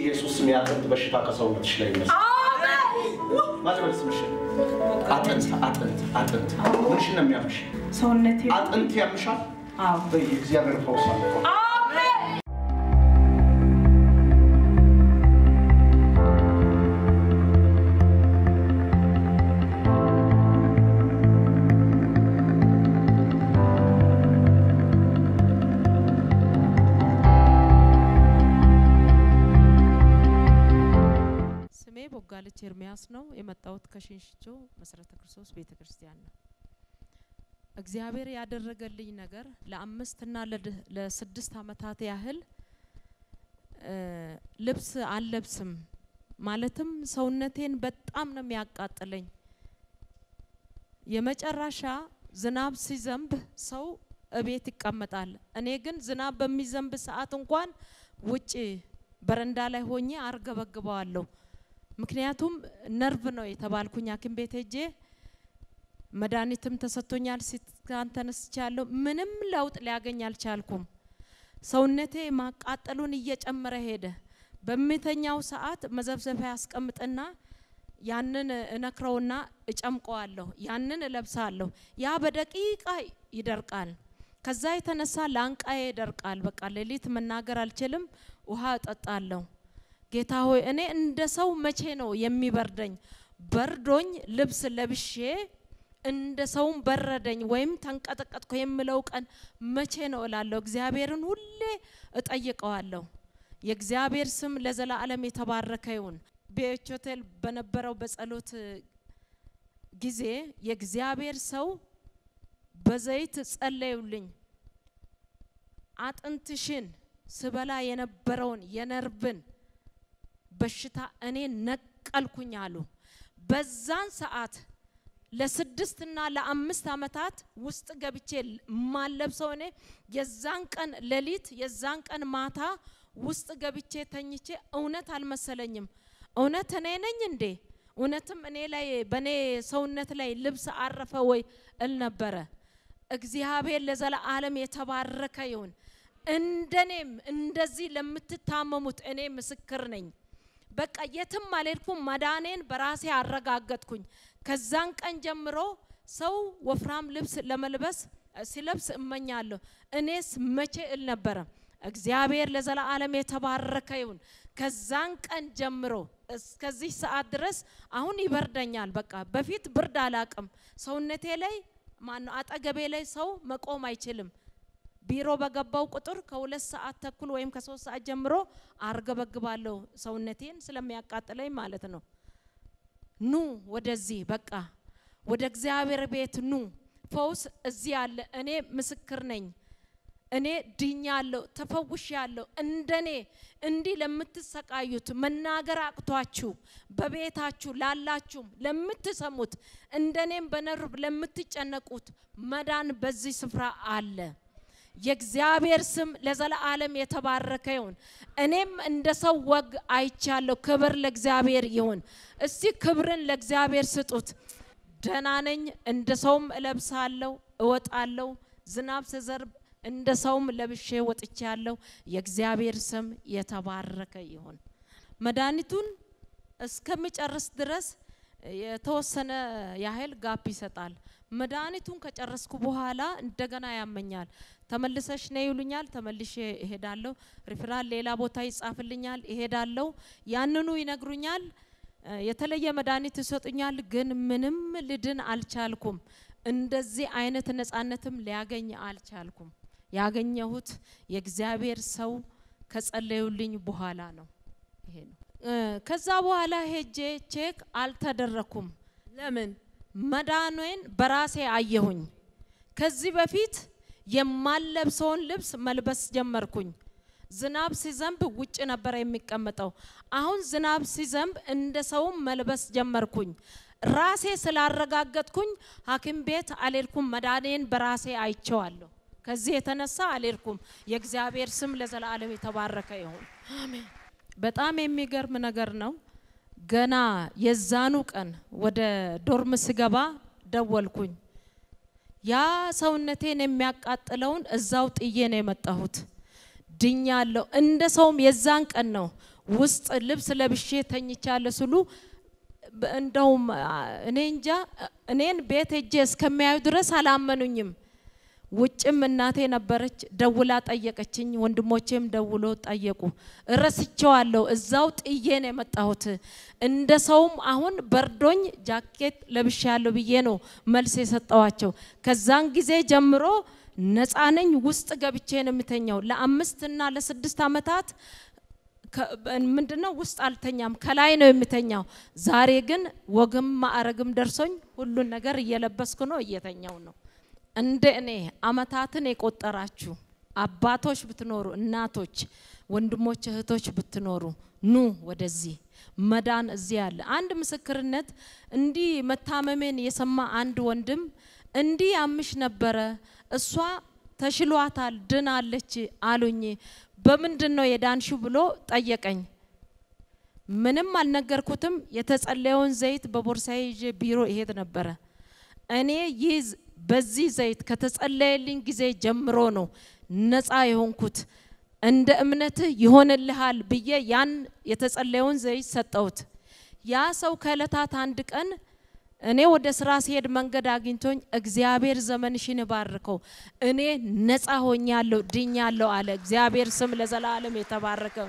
በኢየሱስ ስም የአጥንት በሽታ ከሰውነትሽ ላይ ይነሳ። ማጥበል ስምሽ አጥንት አጥንት አጥንት ምንሽን ነው የሚያምሽ? ሰውነቴ አጥንት ያምሻል። አዎ በየእግዚአብሔር ፈውስ አለ። ስሜ ቦጋለች ኤርሚያስ ነው። የመጣሁት ከሽንሽቾ መሰረተ ክርስቶስ ቤተ ክርስቲያን ነው። እግዚአብሔር ያደረገልኝ ነገር ለአምስትና ለድ- ለስድስት አመታት ያህል እ ልብስ አልለብስም። ማለትም ሰውነቴን በጣም ነው የሚያቃጥለኝ። የመጨረሻ ዝናብ ሲዘንብ ሰው እቤት ይቀመጣል። እኔ ግን ዝናብ በሚዘንብ ሰዓት እንኳን ውጭ በረንዳ ላይ ሆኜ አርገበግበዋለሁ። ምክንያቱም ነርቭ ነው የተባልኩኝ ሐኪም ቤት ሄጄ መድኃኒትም ተሰጥቶኛል። ሲትካን ተነስቻለሁ። ምንም ለውጥ ሊያገኝ አልቻልኩም። ሰውነቴ ማቃጠሉን እየጨመረ ሄደ። በሚተኛው ሰዓት መዘብዘፊያ ያስቀምጥና ያንን እነክረውና እጨምቀዋለሁ። ያንን እለብሳለሁ። ያ በደቂቃ ይደርቃል። ከዛ የተነሳ ላንቃዬ ይደርቃል። በቃ ሌሊት መናገር አልችልም። ውሃ እጠጣለሁ። ጌታ ሆይ እኔ እንደ ሰው መቼ ነው የሚበርደኝ? በርዶኝ ልብስ ለብሼ እንደ ሰውም በረደኝ ወይም ተንቀጠቀጥኩ የምለው ቀን መቼ ነው እላለሁ። እግዚአብሔርን ሁሌ እጠይቀዋለሁ። የእግዚአብሔር ስም ለዘላለም የተባረከ ይሁን። ቤች ሆቴል በነበረው በጸሎት ጊዜ የእግዚአብሔር ሰው በዘይት ጸለዩልኝ። አጥንትሽን ስበላ የነበረውን የነርቭን በሽታ እኔ ነቀልኩኝ አሉ። በዛን ሰዓት ለስድስት እና ለአምስት አመታት ውስጥ ገብቼ ማለብሰው እኔ የዛን ቀን ሌሊት የዛን ቀን ማታ ውስጥ ገብቼ ተኝቼ እውነት አልመሰለኝም። እውነት እኔ ነኝ እንዴ? እውነትም እኔ ላይ በእኔ ሰውነት ላይ ልብስ አረፈ ወይ እል ነበረ። እግዚአብሔር ለዘላለም የተባረከ ይሁን። እንደኔም እንደዚህ ለምትታመሙት እኔ ምስክር ነኝ። በቃ የትም አልሄድኩም። መዳኔን በራሴ አረጋገጥኩኝ። ከዛን ቀን ጀምሮ ሰው ወፍራም ልብስ ለመልበስ ሲለብስ እመኛለሁ። እኔስ መቼ እል ነበረ። እግዚአብሔር ለዘላለም የተባረከ ይሁን። ከዛን ቀን ጀምሮ እስከዚህ ሰዓት ድረስ አሁን ይበርደኛል። በቃ በፊት ብርድ አላቅም። ሰውነቴ ላይ ማነው አጠገቤ ላይ ሰው መቆም አይችልም። ቢሮ በገባው ቁጥር ከሁለት ሰዓት ተኩል ወይም ከሶስት ሰዓት ጀምሮ አርገበግባለሁ ሰውነቴን ስለሚያቃጥለኝ ማለት ነው። ኑ ወደዚህ በቃ ወደ እግዚአብሔር ቤት ኑ። ፈውስ እዚህ አለ። እኔ ምስክር ነኝ። እኔ ድኛለሁ፣ ተፈውሻለሁ። እንደኔ እንዲህ ለምትሰቃዩት መናገር አቅቷችሁ በቤታችሁ ላላችሁም ለምትሰሙት እንደኔም በነርቭ ለምትጨነቁት መዳን በዚህ ስፍራ አለ። የእግዚአብሔር ስም ለዘላለም የተባረከ ይሁን። እኔም እንደ ሰው ወግ አይቻለሁ። ክብር ለእግዚአብሔር ይሁን። እስቲ ክብርን ለእግዚአብሔር ስጡት። ደህና ነኝ። እንደ ሰውም እለብሳለሁ፣ እወጣለሁ። ዝናብ ስዘርብ እንደ ሰውም ለብሼ ወጥቻለሁ። የእግዚአብሔር ስም የተባረከ ይሁን። መድኃኒቱን እስከሚጨርስ ድረስ የተወሰነ ያህል ጋፕ ይሰጣል። መድኃኒቱን ከጨረስኩ በኋላ እንደገና ያመኛል። ተመልሰሽ ነይ ይሉኛል። ተመልሼ እሄዳለሁ። ሪፍራል ሌላ ቦታ ይጻፍልኛል፣ እሄዳለሁ። ያንኑ ይነግሩኛል። የተለየ መድኃኒት ይሰጡኛል። ግን ምንም ልድን አልቻልኩም። እንደዚህ አይነት ነጻነትም ሊያገኝ አልቻልኩም። ያገኘሁት የእግዚአብሔር ሰው ከጸለዩልኝ በኋላ ነው። ይሄ ነው። ከዛ በኋላ ሄጄ ቼክ አልተደረኩም። ለምን መዳኔን በራሴ አየሁኝ። ከዚህ በፊት የማለብሰውን ልብስ መልበስ ጀመርኩኝ። ዝናብ ሲዘንብ ውጭ ነበር የሚቀመጠው። አሁን ዝናብ ሲዘንብ እንደ ሰውም መልበስ ጀመርኩኝ። ራሴ ስላረጋገጥኩኝ ሐኪም ቤት አልሄድኩም። መዳኔን በራሴ አይቼዋለሁ። ከዚህ የተነሳ አልሄድኩም። የእግዚአብሔር ስም ለዘላለም የተባረከ ይሁን። አሜን። በጣም የሚገርም ነገር ነው። ገና የዛኑ ቀን ወደ ዶርም ስገባ ደወልኩኝ። ያ ሰውነቴን የሚያቃጥለውን እዛው ጥዬ ነው የመጣሁት። ድኛለሁ። እንደ ሰውም የዛን ቀን ነው ውስጥ ልብስ ለብሼ ተኝቻለሁ ስሉ እንደውም እኔ እንጃ እኔን ቤት ሄጄ እስከሚያዩ ድረስ አላመኑኝም። ውጭም እናቴ ነበረች፣ ደውላ ጠየቀችኝ። ወንድሞቼም ደውሎ ጠየቁ። እረስቸዋለሁ። እዛው ጥዬ ነው የመጣሁት። እንደ ሰውም አሁን በርዶኝ ጃኬት ለብሻለሁ ብዬ ነው መልስ የሰጠዋቸው። ከዛን ጊዜ ጀምሮ ነፃ ነኝ። ውስጥ ገብቼ ነው የምተኛው። ለአምስትና ለስድስት ዓመታት ምንድነው ውስጥ አልተኛም፣ ከላይ ነው የምተኛው። ዛሬ ግን ወግም ማዕረግም ደርሶኝ ሁሉን ነገር እየለበስኩ ነው፣ እየተኛው ነው። እንደ እኔ አመታትን የቆጠራችሁ አባቶች ብትኖሩ፣ እናቶች፣ ወንድሞች፣ እህቶች ብትኖሩ ኑ ወደዚህ መዳን እዚህ አለ። አንድ ምስክርነት እንዲህ መታመሜን የሰማ አንድ ወንድም እንዲህ ያምሽ ነበረ፣ እሷ ተሽሏታል፣ ድናለች አሉኝ። በምንድን ነው የዳንሹ ብሎ ጠየቀኝ። ምንም አልነገርኩትም። የተጸለየውን ዘይት በቦርሳዬ ይዤ ቢሮ ይሄድ ነበረ። እኔ ይህ በዚህ ዘይት ከተጸለየልኝ ጊዜ ጀምሮ ነው ነፃ የሆንኩት። እንደ እምነትህ ይሆንልሃል ብዬ ያን የተጸለየውን ዘይት ሰጠሁት። ያ ሰው ከእለታት አንድ ቀን እኔ ወደ ስራ ሲሄድ መንገድ አግኝቶኝ እግዚአብሔር ዘመንሽን ባርከው እኔ ነፃ ሆኛለሁ ድኛለሁ አለ። እግዚአብሔር ስም ለዘላለም የተባረከ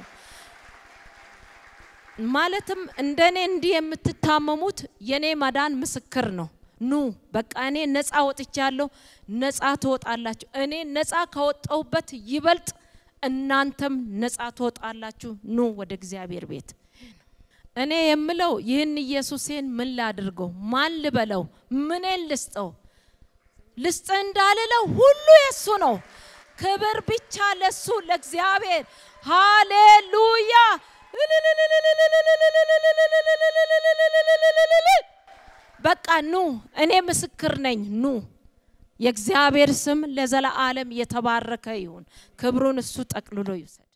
ማለትም እንደኔ እንዲህ የምትታመሙት የኔ መዳን ምስክር ነው። ኑ በቃ እኔ ነፃ ወጥቻለሁ፣ ነፃ ትወጣላችሁ። እኔ ነፃ ከወጣሁበት ይበልጥ እናንተም ነፃ ትወጣላችሁ። ኑ ወደ እግዚአብሔር ቤት። እኔ የምለው ይህን ኢየሱሴን ምን ላድርገው? ማን ልበለው? ምኔን ልስጠው? ልስጥ እንዳልለው ሁሉ የሱ ነው። ክብር ብቻ ለሱ ለእግዚአብሔር። ሃሌሉያ! በቃ ኑ፣ እኔ ምስክር ነኝ። ኑ የእግዚአብሔር ስም ለዘላለም የተባረከ ይሁን። ክብሩን እሱ ጠቅልሎ ይውሰድ።